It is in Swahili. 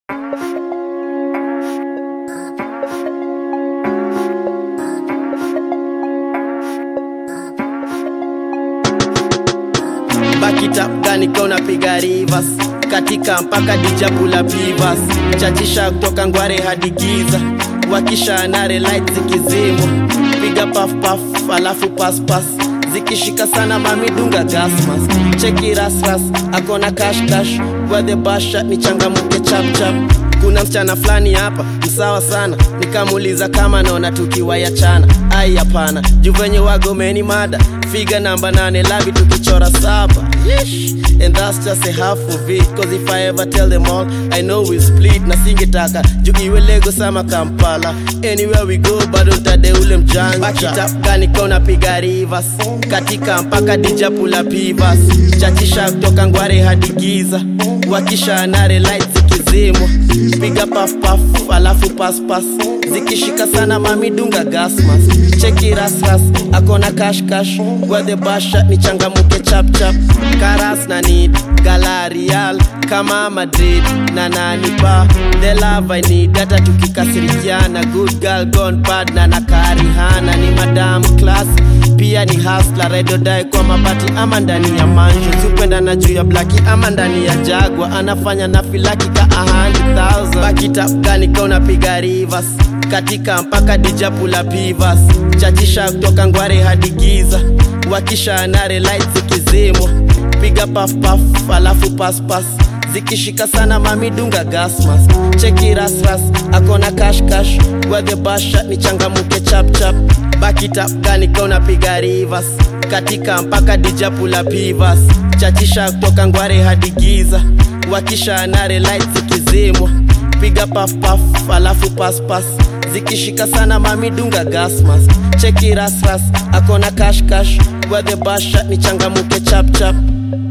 bakitapgani kona piga rivers katika mpaka dijabula pivas chachisha kutoka ngware hadi giza wakisha nare light zikizimwa piga paf paf alafu pas pas zikishika sana mamidunga gasmas cheki rasras akona cash cash the basha ni changamuke chapchap kuna msichana fulani hapa msawa sana nikamuuliza kama naona tukiwayachana ai hapana juu venye wagomeni mada figa namba nane lavi tukichora saba Yeesh. and that's just a half of it cause if i ever tell them all i know we split na singetaka juu iwe lego sama kampala anywhere we go bado ntade ule mjanja bakitapgani kona piga rivers katika mpaka dijapula pivas chachisha kutoka ngware hadi giza wakisha nare light zikizimwa piga paf paf alafu pas pas zikishika sana mamidunga gasmas cheki rasras akona cash cash the basha ni changamuke chapchap karas na need galarial kama madrid na nanipa the love i need hata tukikasirikiana good girl gone bad na nakarihana ni madam class pia ni hasla redodai kwa mabati ama ndani ya manjo zupenda na juu ya blaki ama ndani ya jagwa anafanya na filaki ka 100000 bakitapgani kauna piga rivers katika mpaka dijapula pivas chachisha kutoka ngware hadi giza wakisha nare light zikizimwa piga paf paf alafu pas pas zikishika sana mamidunga gasmas cheki rasras akona cash cash the basha ni changamuke chapchap bakitapgani kauna piga rivers katika mpaka dijapula pivas chachisha kutoka ngware hadi giza wakisha nare light zikizimwa piga paf paf alafu pas pas zikishika sana mamidunga gasmas cheki rasras akona cash cash the basha ni changamuke chapchap